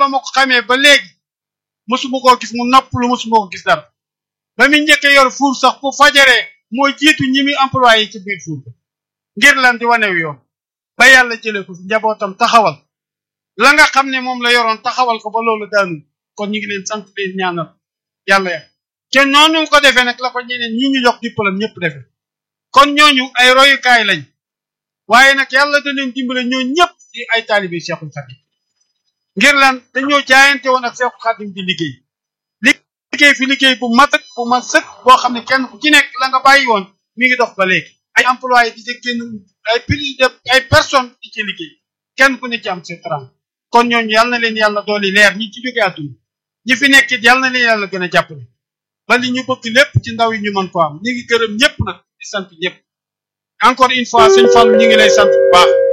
ba ma ko xamee ba léegi mosuma koo gis mu noppalu mosuma ko gis dara ba mu njëkkee yor fuur sax bu fajaree moo jiitu ñi muy employé ci biir fuur ngir lan di wanew yoon ba yàlla jëlee ko fi njabootam taxawal la nga xam ne moom la yoroon taxawal ko ba loolu daanu kon ñu ngi leen sant leen ñaanal yàlla ya te noonu ko defee nag la ko ñeneen ñi ñu jox diplôme ñëpp defee kon ñooñu ay royukaay lañ waaye nag yàlla da leen dimbale ñoo ñëpp di ay taalibe Cheikhul Khadim ngir lan dañoo jaayante woon ak Cheikhul Khadim di liggéey liggéey fi liggéey bu mat ak bu mat sëkk boo xam ne kenn ku ci nekk la nga bàyyi woon mi ngi dox ba léegi ay employé di ci génn ay plus de ay personnes di ci liggéey kenn ku ne ci am seen tram kon ñooñu yàlla na leen yàlla dooli leer ñi ci jóge àdduna ñi fi nekk it yàlla na leen yàlla gën a jàppale ba li ñu bëgg lépp ci ndaw yi ñu mën ko am ñu ngi gërëm ñëpp nag di sant ñëpp encore une fois sëñ Fall ñu ngi lay sant bu baax